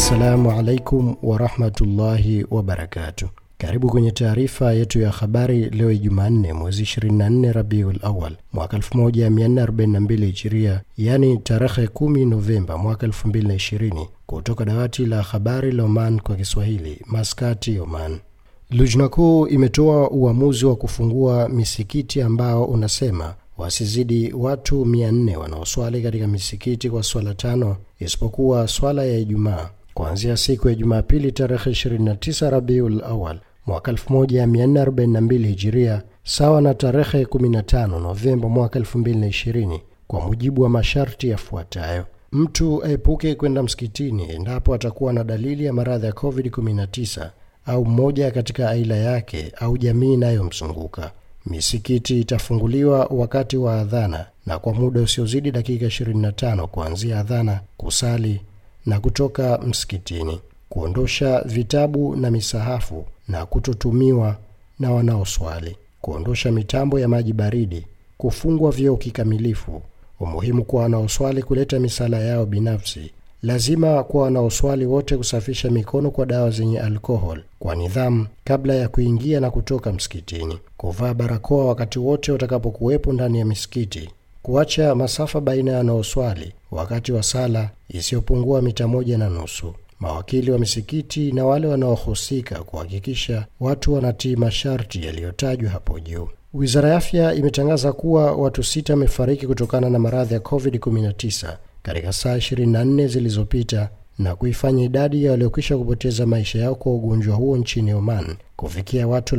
Assalamu alaikum warahmatullahi wabarakatuh. Karibu kwenye taarifa yetu ya habari leo Jumanne mwezi 24 Rabiul Awal mwaka 1442 Hijiria, yaani tarehe 10 Novemba mwaka 2020, kutoka dawati la habari la Oman kwa Kiswahili, Maskati, Oman. Lujna kuu imetoa uamuzi wa kufungua misikiti ambao unasema wasizidi watu 400 wanaoswali katika misikiti kwa swala tano isipokuwa swala ya Ijumaa kuanzia siku ya Jumapili tarehe 29 Rabiul Awal mwaka 1442 Hijiria, sawa na tarehe 15 Novemba mwaka 2020, kwa mujibu wa masharti yafuatayo: mtu aepuke kwenda msikitini endapo atakuwa na dalili ya maradhi ya COVID-19 au mmoja katika aila yake au jamii inayomzunguka. Misikiti itafunguliwa wakati wa adhana na kwa muda usiozidi dakika 25 kuanzia adhana, kusali na kutoka msikitini, kuondosha vitabu na misahafu na kutotumiwa na wanaoswali, kuondosha mitambo ya maji baridi, kufungwa vyoo kikamilifu. Umuhimu kwa wanaoswali kuleta misala yao binafsi. Lazima kwa wanaoswali wote kusafisha mikono kwa dawa zenye alkohol kwa nidhamu kabla ya kuingia na kutoka msikitini, kuvaa barakoa wakati wote watakapokuwepo ndani ya misikiti, kuacha masafa baina ya wanaoswali wakati wa sala isiyopungua mita moja na nusu. Mawakili wa misikiti na wale wanaohusika kuhakikisha watu wanatii masharti yaliyotajwa hapo juu. Wizara ya Afya imetangaza kuwa watu sita wamefariki kutokana na maradhi ya COVID-19 katika saa 24 zilizopita na kuifanya idadi ya waliokwisha kupoteza maisha yao kwa ugonjwa huo nchini Oman kufikia watu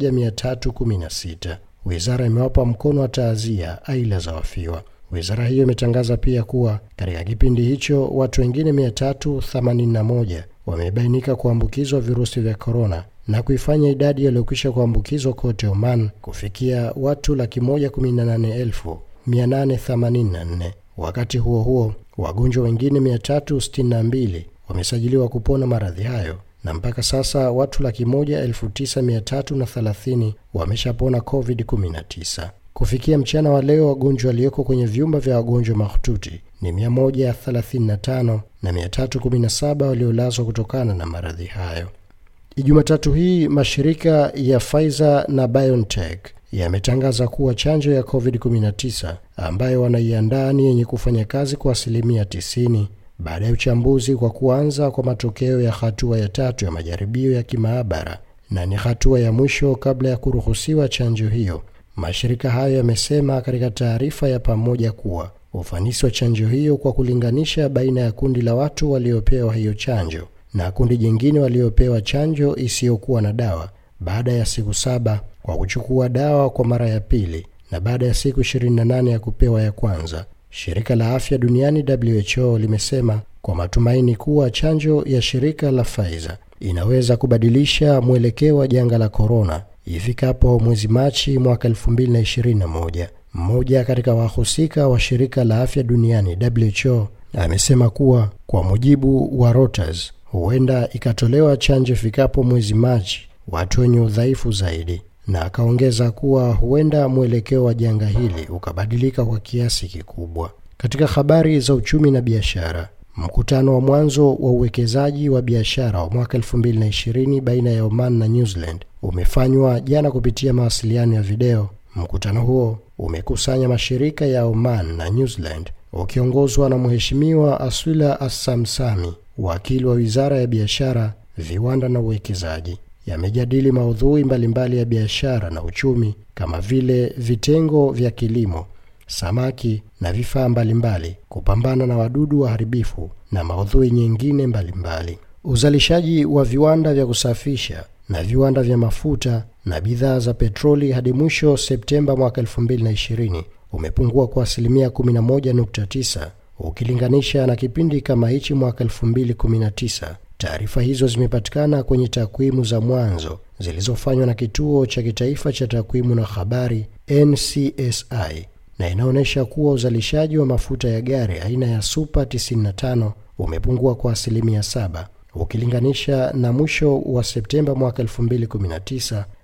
1316. Wizara imewapa mkono wa taazia aila za wafiwa. Wizara hiyo imetangaza pia kuwa katika kipindi hicho watu wengine 381 wamebainika kuambukizwa virusi vya korona na kuifanya idadi yaliyokwisha kuambukizwa kote Oman kufikia watu laki moja kumi na nane elfu mia nane themanini na nne. Wakati huo huo, wagonjwa wengine 362 wamesajiliwa kupona maradhi hayo na mpaka sasa watu laki moja elfu tisa mia tatu na thelathini wameshapona COVID-19. Kufikia mchana wa leo wagonjwa walioko kwenye vyumba vya wagonjwa mahututi ni 135 na 317 waliolazwa kutokana na maradhi hayo. Jumatatu hii mashirika ya Pfizer na BioNTech yametangaza kuwa chanjo ya COVID-19 ambayo wanaiandaa ni yenye kufanya kazi kwa asilimia 90 baada ya uchambuzi kwa kuanza kwa matokeo ya hatua ya tatu ya majaribio ya kimaabara na ni hatua ya mwisho kabla ya kuruhusiwa chanjo hiyo. Mashirika hayo yamesema katika taarifa ya pamoja kuwa ufanisi wa chanjo hiyo kwa kulinganisha baina ya kundi la watu waliopewa hiyo chanjo na kundi jingine waliopewa chanjo isiyokuwa na dawa baada ya siku saba kwa kuchukua dawa kwa mara ya pili na baada ya siku 28 ya kupewa ya kwanza. Shirika la Afya Duniani WHO limesema kwa matumaini kuwa chanjo ya shirika la Pfizer inaweza kubadilisha mwelekeo wa janga la korona ifikapo mwezi Machi mwaka 2021. Mmoja katika wahusika wa shirika la afya duniani WHO amesema kuwa kwa mujibu wa Reuters, huenda ikatolewa chanjo ifikapo mwezi Machi watu wenye udhaifu zaidi, na akaongeza kuwa huenda mwelekeo wa janga hili ukabadilika kwa kiasi kikubwa. Katika habari za uchumi na biashara, mkutano wa mwanzo wa uwekezaji wa biashara wa mwaka 2020 baina ya Oman na New Zealand umefanywa jana kupitia mawasiliano ya video. Mkutano huo umekusanya mashirika ya Oman na New Zealand ukiongozwa na Mheshimiwa Aswila Assamsami, wakili wa Wizara ya Biashara, Viwanda na Uwekezaji. Yamejadili maudhui mbalimbali ya biashara na uchumi kama vile vitengo vya kilimo, samaki na vifaa mbalimbali, kupambana na wadudu waharibifu na maudhui nyingine mbalimbali. Uzalishaji wa viwanda vya kusafisha na viwanda vya mafuta na bidhaa za petroli hadi mwisho Septemba mwaka 2020 umepungua kwa asilimia 11.9 ukilinganisha na kipindi kama hichi mwaka 2019. Taarifa hizo zimepatikana kwenye takwimu za mwanzo zilizofanywa na Kituo cha Kitaifa cha Takwimu na Habari NCSI na inaonyesha kuwa uzalishaji wa mafuta ya gari aina ya Super 95 umepungua kwa asilimia 7 ukilinganisha na mwisho wa Septemba mwaka 2019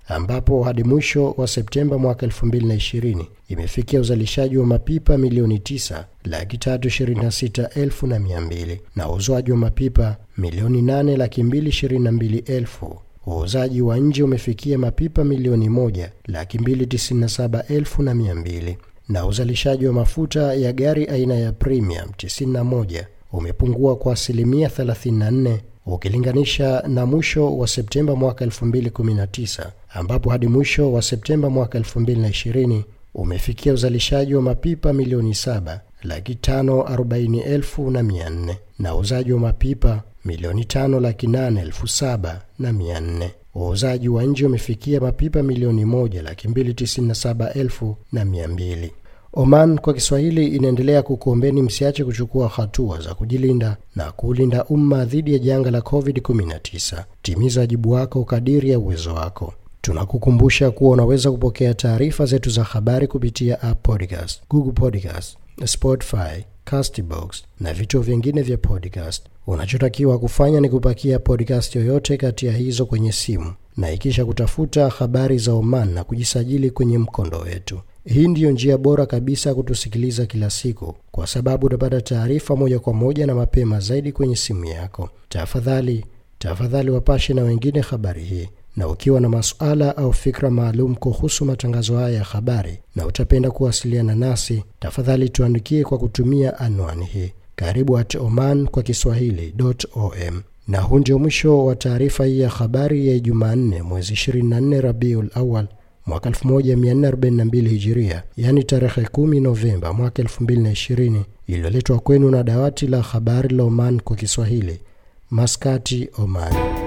ambapo hadi mwisho wa Septemba mwaka 2020 imefikia uzalishaji wa mapipa milioni 9 laki tatu ishirini na sita elfu na mia mbili na uuzwaji wa mapipa milioni 8 laki mbili ishirini na mbili elfu. Uuzaji wa nje umefikia mapipa milioni moja laki mbili tisini na saba elfu na mia mbili na uzalishaji wa mafuta ya gari aina ya premium 91 umepungua kwa asilimia 34 ukilinganisha na mwisho wa Septemba mwaka 2019 ambapo hadi mwisho wa Septemba mwaka 2020 umefikia uzalishaji wa mapipa milioni 7 laki tano arobaini elfu na mia nne na uuzaji wa mapipa milioni tano laki nane elfu saba na mia nne. Uuzaji wa nje umefikia mapipa milioni moja laki mbili tisini na saba elfu na mia mbili. Oman kwa Kiswahili inaendelea kukuombeni msiache kuchukua hatua za kujilinda na kuulinda umma dhidi ya janga la COVID-19. Timiza wajibu wako kadiri ya uwezo wako. Tunakukumbusha kuwa unaweza kupokea taarifa zetu za habari kupitia App Podcast, Google Podcast, Spotify, Castbox na vituo vingine vya podcast. Unachotakiwa kufanya ni kupakia podcast yoyote kati ya hizo kwenye simu na ikisha kutafuta habari za Oman na kujisajili kwenye mkondo wetu. Hii ndiyo njia bora kabisa kutusikiliza kila siku, kwa sababu utapata taarifa moja kwa moja na mapema zaidi kwenye simu yako. Tafadhali tafadhali wapashe na wengine habari hii, na ukiwa na masuala au fikra maalum kuhusu matangazo haya ya habari na utapenda kuwasiliana nasi, tafadhali tuandikie kwa kutumia anwani hii karibu at oman kwa kiswahili.om. Na huu ndio mwisho wa taarifa hii ya habari ya Jumanne mwezi 24 Rabiul Awal mwaka 1442 Hijiria, yaani tarehe 10 Novemba mwaka 2020, iliyoletwa kwenu na dawati la habari la Oman kwa Kiswahili, Maskati, Oman.